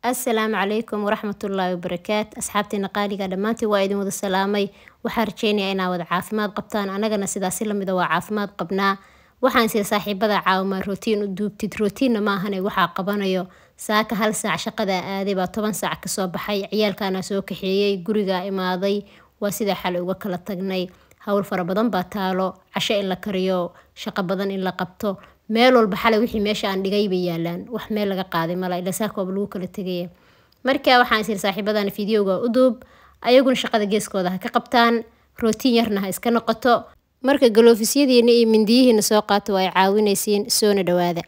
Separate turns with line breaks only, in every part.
asalaamu calaykum waraxmatullaahi wabarakaat asxaabteena qaaliga dhammaantiin waa idin wada salaamay waxaan rajeynayaa inaa wada caafimaad qabtaan anagana sidaasi lamida waa caafimaad qabnaa waxaan sida saaxiibada caawimaa rootiin u duubtid rootiinna maahane waxaa qabanayo saaka hal saac shaqada aaday baa toban saac kasoo baxay ciyaalkaana soo kaxeeyey gurigaa imaaday waa sidaa xalay uga kala tagnay howl fara badan baa taalo casho in la kariyo shaqo badan in la qabto meel walba xalay wixii meesha aan dhigay bay yaalaan wax meel laga qaaday mala ila saakooba lagu kala tegaya marka waxaan isir saaxiibadana fideoga u duub ayaguna shaqada geeskooda ha ka qabtaan rootiin yarna ha iska noqoto marka galoofisyadeena iyo mindiyihiina soo qaato waa ay caawinaysiin soona dhawaada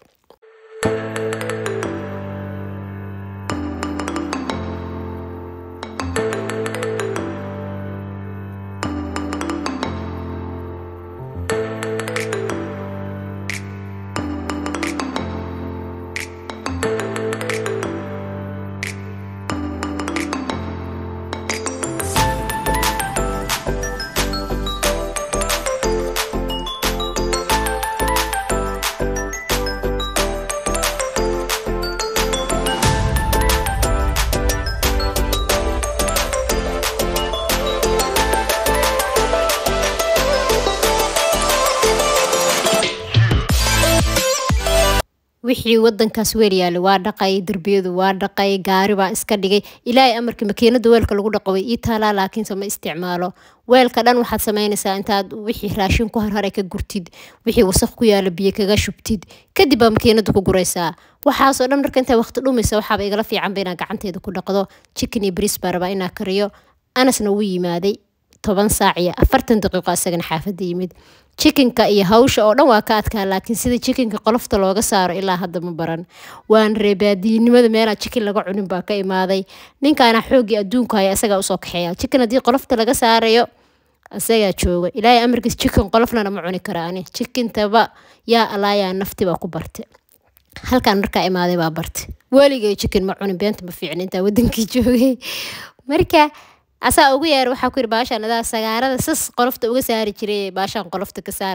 wixii wadankaas weel yaala waa dhaqay derbiyadu waa dhaqay gaari baa iska dhigay ilaahay amarkii makiinada weelka lagu dhaqo way ii taalaa laakiinse ma isticmaalo weelka dhan waxaad samaynaysaa intaad wixii raashin ku harharay ka gurtid wixii wasaq ku yaala biyo kaga shubtid kadib baa makiinada ku guraysaa waxaasoo dhan marka intaa waqti dhumaysa waxaaba igala fiicanba inaa gacanteeda ku dhaqdo chicken iyo bris baa rabaa inaa kariyo anasna wuu yimaaday toban saac iyo afartan daqiiqo isagana xaafadda yimid jikinka iyo hawsha oo dhan waa ka adkaa laakiin sida jikinka qolofta looga saaro ilaa hadda ma baran waan reebaadiinimada meelaa jikin laga cunin baa ka imaaday ninkaana xooggii adduunku haya isagaa usoo kaxeeya jikin haddii qolofta laga saarayo isagaa jooga ilaahay amarkiis jikin qolofnana ma cuni kara ani jikintaba yaa alaayaa nafti baa ku barte halkaan markaa imaaday baa barte weligay jikin ma cunin beenta ma fiicin intaa wadankii joogay marka asaa ugu yeer waxaa ku yiri baashaan adaa sagaarada sas qolofta uga saari jiray baashaan qolofta ka saar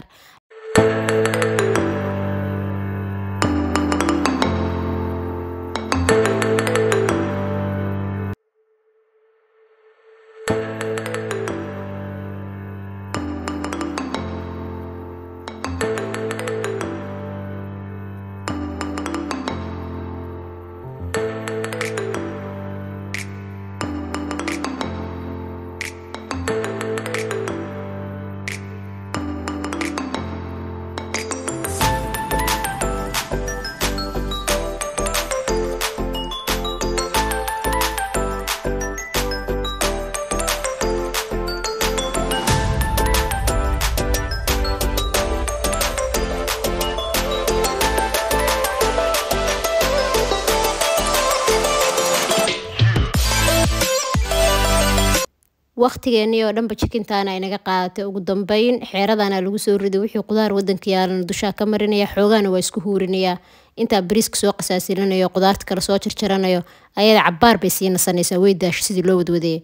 waqtigeenii oo dhanba jikintaana inaga qaadatay ugu dambeyn xeeradana lagu soo riday wixii qudaar wadanka yaalana dushaa ka marinaya xoogaana waa isku huurinayaa intaa bariiska soo qasaasilinayo qudaarta kale soo jarjaranayo ayada cabaar bay sii nasanaysaa way daasho sidii loo wadwadaya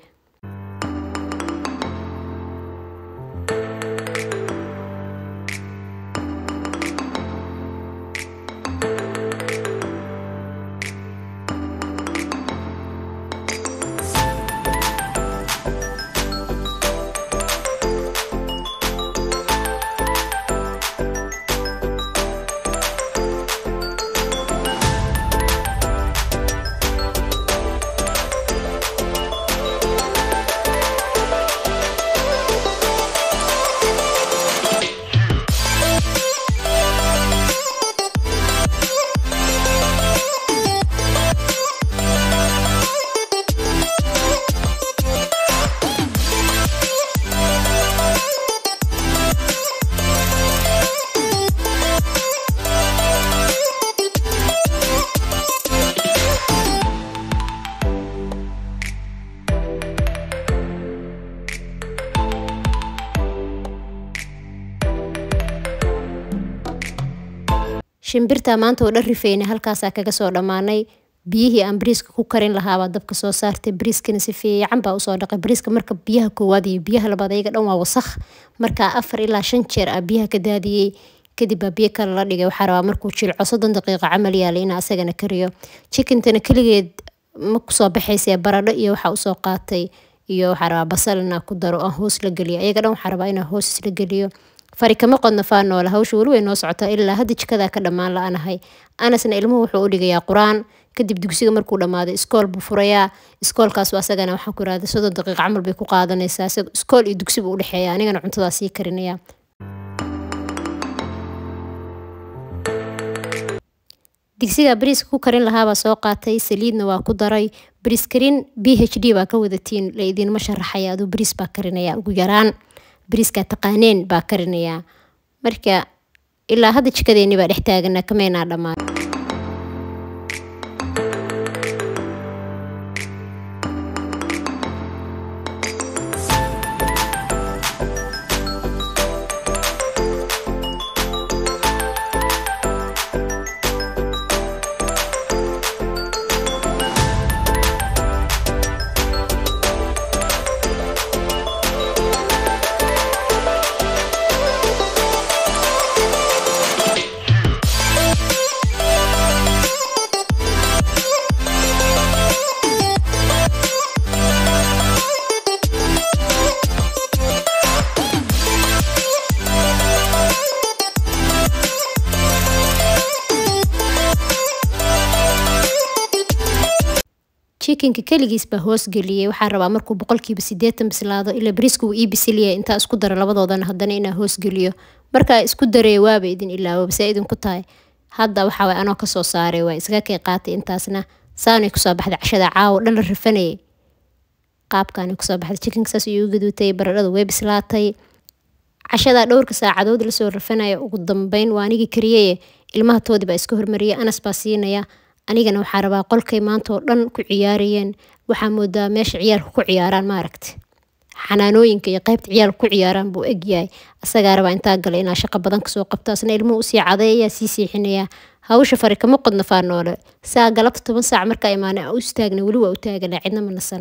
shimbirta maanta oo dhan rifeyna halkaasaa kaga soo dhammaanay biyihii aan bariiska ku karin lahaabaa dabka soo saartay bariiskana si fiican baa usoo dhaqay bariiska marka biyaha koowaad iyo biyaha labaad ayaga dhan waa wasakh markaa afar ilaa shan jeer ah biyaha ka daadiyey kadib baa biyo kale la dhigay waxaa rabaa markuu jilco soddon daqiiqo camal yaala inaa asagana kariyo chikintana keligeed ma kusoo baxaysee baradho iyo waxaa usoo qaatay iyo waxaa rabaa basal inaa ku daro aan hoos la geliyo ayaga dhan waxaa rabaa inaa hoos isla geliyo fari kama qodna faanoola hawsha weli way noo socotaa ilaa hadda jikadaa ka dhammaan la-anahay anasna ilmuhu wuxuu u dhigayaa qur-aan kadib dugsiga markuu dhammaado iskool buu furayaa iskoolkaas asagana waxaan ku irahda soddon daqiiqa camal bay ku qaadanaysaa iskool iyo dugsi buu u dhexeeya anigana cuntadaa sii karinaya digsiga bariiska ku karin lahaabaa soo qaatay saliidna waa ku daray bariis karin b h d baa ka wadatiin la idinma sharaxaya aduu bariis baa karinaya ugu yaraan bariiskaa taqaaneen baa karinayaa marka ilaa hadda jikadeeni baa dhex taagana kamaynaa dhammaan jikinka keligiis baa hoos geliyey waxaa rabaa markuu boqolkiiba sideetan bislaado ilaa bariiska uu ii bisiliyay intaa isku dara labadoodana haddana inaa hoos geliyo markaa isku daree waaba idin ilaawo base idinku tahay hadda waxaa way anoo kasoo saaray waa iskaga kay qaatay intaasna saanay kusoo baxday cashada caawo dhan la rafanayay qaabkaanay kusoo baxday jikinka saas iyu gaduutay baradhada way bislaatay cashadaa dhowrka saacadood lasoo rafanaya ugu dambeyn waa anigii kariyaye ilmaha toodii baa iska hormariyay anas baa siinaya anigana waxaa rabaa qolkay maanta oo dhan ku ciyaarayeen waxaa moodaa meesha ciyaalka ku ciyaaraan maaragta xanaanooyinka iyo qaybta ciyaalka ku ciyaaraan buu egyahay asagaa rabaa intaa gala inaa shaqo badan kasoo qabto asna ilmuhu usii cadeeyaa sii siixinayaa hawsha fari kama qodna faanoole saa galabta toban saac markaa imaana u istaagna weli waa u taagana cidna ma nasan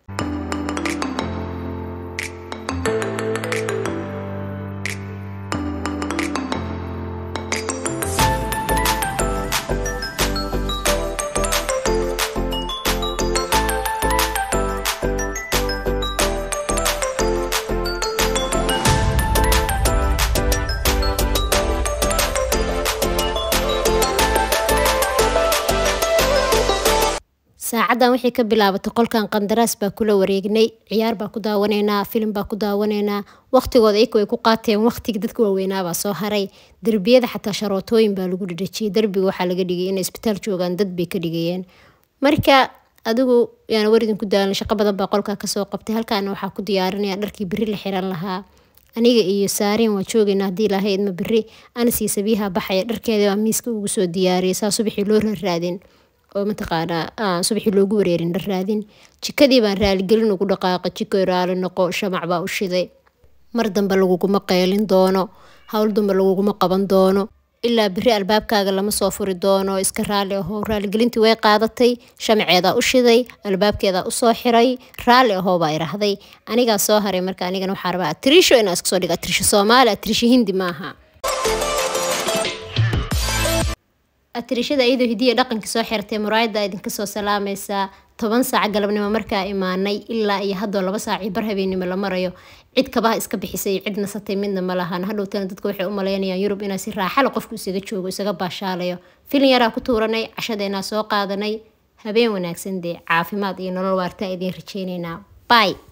saacadan waxay ka bilaabatay qolkan qandaraas baa kula wareegnay ciyaar baa ku daawanaynaa filim baa ku daawanaynaa waqtigooda iyaka way ku qaateen waqtiga dadka waaweynaabaa soo haray derbiyada xataa sharootooyin baa lagu dhadhajiyay derbiga waxaa laga dhigay inay isbitaal joogaan dad bay ka dhigayeen marka adigu yaana waridin ku daalan shaqo badan baa qolkaa kasoo qabtay halkaana waxaa ku diyaarinaya dharkii beri la xiran lahaa aniga iyo saariin waa joogaynaa haddii ilaahay idma beri anasii sabiiha baxaya dharkeeda baa miiska ugu soo diyaariyay saa subaxii loo rarraadin oo mataqaanaa subaxii loogu wareerin dhar raadin jikadii baan raaligelin ugu dhaqaaqa jiko raali noqo shamac baa u shiday mar dambe laguguma qeylin doono howl dambe laguguma qaban doono ilaa beri albaabkaaga lama soo furi doono iska raali ahoo raaligelintii way qaadatay shamaceedaa u shiday albaabkeedaa usoo xiray raali ahoo baa irahday anigaa soo haray marka anigana waxaa rabaa atrisho inaa iska soo dhiga atrisho soomaali atrisho hindi maaha atirishada iyadoo hidiya dhaqanka soo xirtay muraayada idinka soo salaamaysaa toban saac galabnimo markaa imaanay ilaa iyo haddoo laba saac iyo bar habeenimo la marayo cid kabaha iska bixisay cid nasatay midna ma lahan hadhowtana dadka waxay u malaynayaan yurub inaa si raaxale qofku isaga joogo isaga baashaalayo filin yaraa ku tuuranay cashadeenaa soo qaadanay habeen wanaagsan dee caafimaad iyo nolol waartaa idiin rajeyneynaa bay